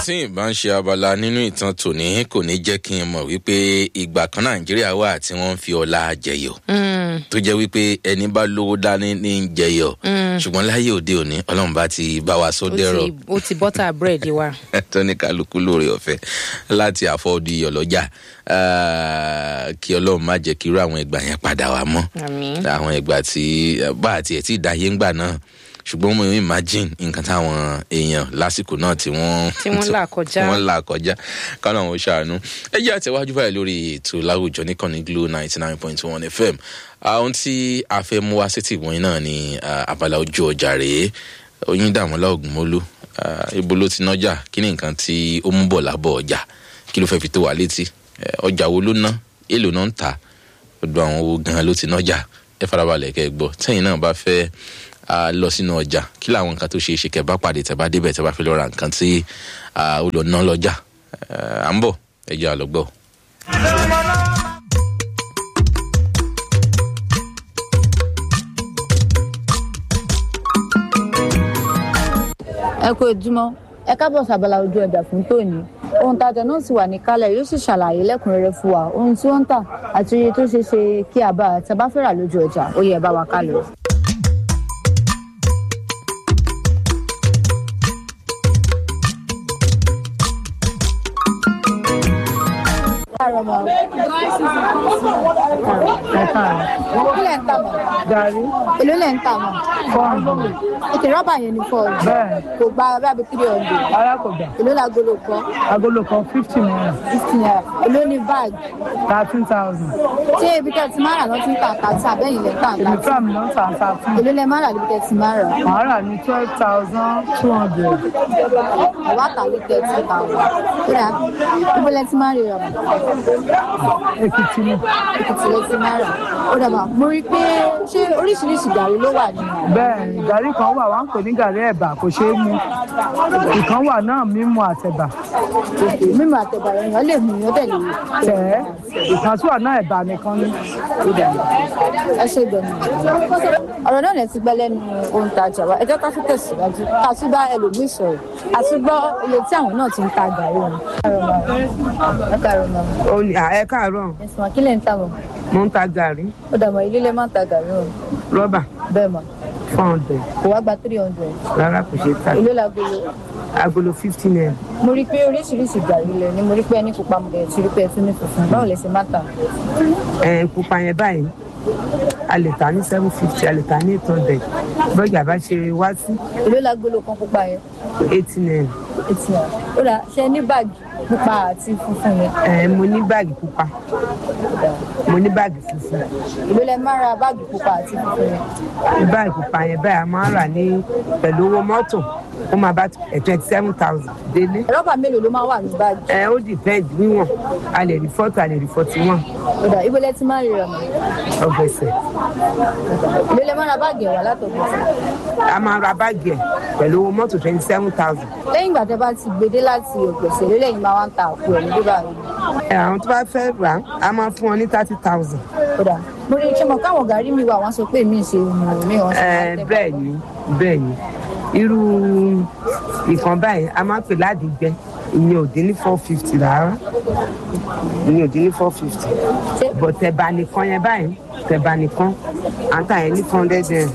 tí ìbá ń ṣe abala nínú ìtàn tòní kò ní jẹ́ kí n mọ̀ wípé ìgbà kan nàìjíríà wà tí wọ́n ń fi ọlá jẹyọ̀ tó jẹ́ wípé ẹni bá lówó dání ní ń jẹyọ̀ ṣùgbọ́n láyé òde òní ọlọ́run bá ti bá wa sọ dẹ́rọ̀ ó ti bọ́tà búrẹ́dì wa. tó ní kálukú lóore ọ̀fẹ́ láti àfọ́ọ́dù ìyọ̀lọ́jà kí ọlọ́run má jẹ́ kí irú àwọn ìgbà yẹn padà wá mọ́ àmín. àwọn ìgbà tí bá àti ẹ̀ tí ì dáyé ńgbà náà ṣùgbọ́n mo imagine nǹkan táwọn èèyàn lásìkò náà tí wọ́n Tí wọ́n là kọjá. tí wọ́n là kọjá kánà wọn ṣàánú ẹ jẹ́ àtẹ̀wájú báyìí lórí ètò láwùjọ níkànnì glo ninety nine point one fm àwọn tí a fẹ́ mú wá sétí ìwọ̀nyí náà ni ah, abala ojú ọjà rèé oyin dàmọ́lá ògùnmólú ah, ibo ló ti nájà kí ni nǹkan tí ó mú bọ̀ lábọ̀ ọjà kí ló fẹ́ fi tó wà létí Eh, ọjà wo ló ná èlò náà ń tà ọdún àwọn owó gan ló ti nájà ẹ farabalẹ̀ kẹ́ ẹ gbọ́ tẹ́yìn náà bá fẹ́ a lọ sínú ọjà kí làwọn nǹkan tó ṣe é ṣe kẹ́ bá pàdé tẹ́ bá débẹ̀ tẹ́ bá fi lọ ra nǹkan tí a, ó lọ ná lọ́jà Eh, à ń bọ̀ ẹ jẹ́ àlọ́gbọ́. ẹ kú ojúmọ́ ẹ kábọ̀ sábàlá ojú ọjà fún tòní ohun tajà náà sì wà ní kálẹ̀ yóò sì ṣàlàyé lẹ́kùnrẹ́rẹ́ fún wa ohun tí wọ́n ń tà àti iye tó ṣeé ṣe kí a bá tẹ́ bá fẹ́ rà lójú ọjà ó yẹ ẹ bá wa ká lọ. káàárọ̀ mọ́ ẹ káàárọ̀ kí lẹ̀ ń tà mọ́ Gàrí èló lẹ̀ ń tà mọ́ fọ́ọ̀nù ètò rọ́bà yẹn ní fọ́ọ̀lù bẹ́ẹ̀ kò gba bábí three hundred alákògbà èló lagolo kan agolo kan fifty naira fifty naira èló ní báàgì thirteen thousand ṣé ibi tẹ́ ti máa rà lọ́tí ń tà tàbí àbẹ́yìn lẹ́ ń tà ibi láti tí àmì náà ń tà thirteen èló lẹ́ máa rà níbi tẹ́ ti máa rà màá rà ní twelve thousand two hundred ọ̀wá tàbí thirty thousand kódà ibo lẹ́ ti máa rí rà èkìtì ni èkìtì lẹ́ ti máa rà ó dàbà mo rí i pé ṣé oríṣiríṣi gàrí ló wà nínú bẹ́ẹ̀ ni gàrí kan wà wá ń pè ní gàrí ẹ̀bà kò ṣeé mu ìkan wà náà mímu àtẹ̀bà mímu àtẹ̀bà èèyàn lè mú yán tẹ̀lé tẹ̀ ẹ́ ìkan tí wà náà ẹ̀bà nìkan ni ẹ ṣe gbẹ̀mí ọ̀rọ̀ náà lẹ ti gbẹ́ lẹ́nu ohun tajà wa ẹ jẹ́ ká tún tẹ̀síwájú ká tún bá ẹlòmíì sọ̀rọ̀ àti gbọ́ iye tí àwọn náà ti ń ta gàrí wọn. ẹ káàárọ̀ mọ́ Ó ní- à, ẹ káàárọ̀ ẹ̀sùn wa kí lẹ̀ ń tà wọ́n mo ń ta gàrí ó dàmọ́ ilé lẹ́ máa ń ta gàrí wọn rọ́bà bẹ́ẹ̀ mọ̀ four hundred kò wá gba three hundred rárá kò ṣe é ta èló lagolo agolo fifty naira mo rí i pé oríṣiríṣi gàrí lẹ ni mo rí i pé ẹni pupa mo dẹ̀ ti rí i pé ẹ tún ní funfun báwo lẹ ṣe máa tà ẹ pupa yẹn báyìí a lè ta ní seven fifty a lè ta ní eight hundred bọ́jà bá ṣe wá sí èló lagolo kan pupa yẹn eighty naira etí náà ó dà ṣe ní báàgì pupa àti funfun yẹn ẹ mo ní báàgì pupa mo ní báàgì funfun èló lẹ máa ra báàgì pupa àti funfun yẹn. ní báàgì pupa yẹn báyìí a máa ń rà ní pẹ̀lú owó mọ́tò ó máa bá twenty seven thousand délé rọ́bà mélòó ló máa wà ní báàgì ẹ ó depend níwọ̀n a lè rí forty a lè rí forty one ọ̀dà ibo lẹ ti máa ń rí ọ̀nà ọgbẹ̀sẹ̀ èló lẹ máa ra báàgì ẹ̀wà látọ̀gbọ̀n a máa ra báàgì ẹ̀ pẹ̀lú owó mọ́tò twenty seven thousand lẹ́yìn ìgbà tẹ bá ti gbede láti ọ̀gbẹ̀sẹ̀ èló lẹ́yìn máa wá ń ta àpò ẹ̀ ní bíbá rẹ̀ ẹ àwọn tó bá fẹ́ rà á a máa fún wọn ní thirty thousand. ọ̀dà mo rí ṣé mo káwọn gàrí mi wà wọ́n sọ pé mi ṣe mọ̀ mi wọ́n sọ ẹ bẹ́ẹ̀ ni bẹ́ẹ̀ ni irú ìkan báyìí a máa ń pè ládìgbẹ́ ìyẹn ò dín ní four fifty rárá ìyẹn ò dín ní four fifty bọ̀ tẹ̀bà nìkan yẹn báyìí tẹ̀bà nìkan à ń tà yẹn ní four hundred naira.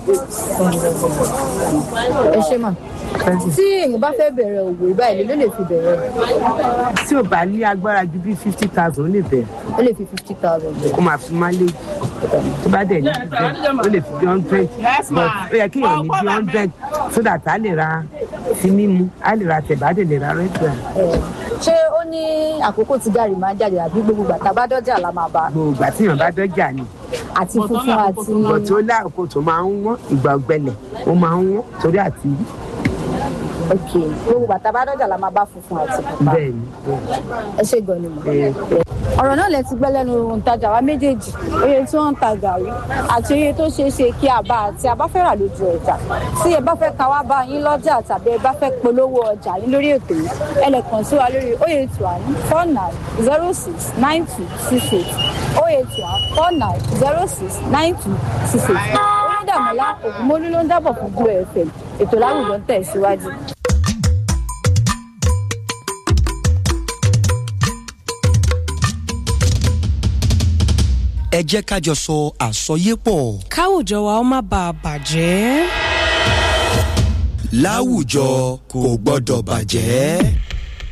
ẹ ṣe mà tí èèyàn bá fẹ́ bẹ̀rẹ̀ òwò ìbáyìí ló lè fi bẹ̀rẹ̀ tí ò bá ní agbára ju bí fifty thousand ó lè bẹ̀rẹ̀ ó lè fi fifty thousand bẹ̀rẹ̀ kó máa fi má lé tó bá dẹ̀ ní bẹ́ẹ̀ ó lè fi bí hundred but ó yẹ kí èèyàn ní bí hundred so that a lè ra ti mímu a lè ra tẹ̀bà a dẹ̀ lè ra rẹ́tìrà. Ẹ̀, ṣé ó ní àkókò tí gàrí máa ń jáde àbí gbogbo gbàtà bá dọ́jà la máa bá gbogbo ìgbà tí èèyàn bá dọ́jà ni àti funfun àti bọ̀ tí ó láàkó tó máa ń wọ́n ìgbà ọ̀gbẹlẹ̀ ó máa ń wọ́n torí àti ok gbogbo gbàtà bá dọ́jà la máa bá funfun àti pupa bẹ́ẹ̀ ni ẹ ṣe gan ni mo. bẹ́ẹ̀ ni. ọ̀rọ̀ náà lẹ ti gbẹ́ lẹ́nu òǹtajà wa méjèèjì oye tí wọ́n ń ta gàrí àti oye tó ṣeé ṣe kí a bá àti a bá fẹ́ rà lójú ọjà tí ẹ bá fẹ́ ka wá bá yín lọ́jà tàbí ẹ bá fẹ́ polówó ọjà yín lórí ètò yìí ẹ lè kàn sí wa lórí oye two one four nine zero six nine two six eight oye two one four nine zero six nine two six eight onídàmọ́lá ògúnmólú ló ń dábọ̀ fún Glo FM ètò láwùjọ ń tẹ̀ síwájú. ẹ jẹ́ ká jọ sọ àsọyépọ̀. káwùjọ wa ó má bàa bàjẹ́. láwùjọ kò gbọ́dọ̀ bàjẹ́.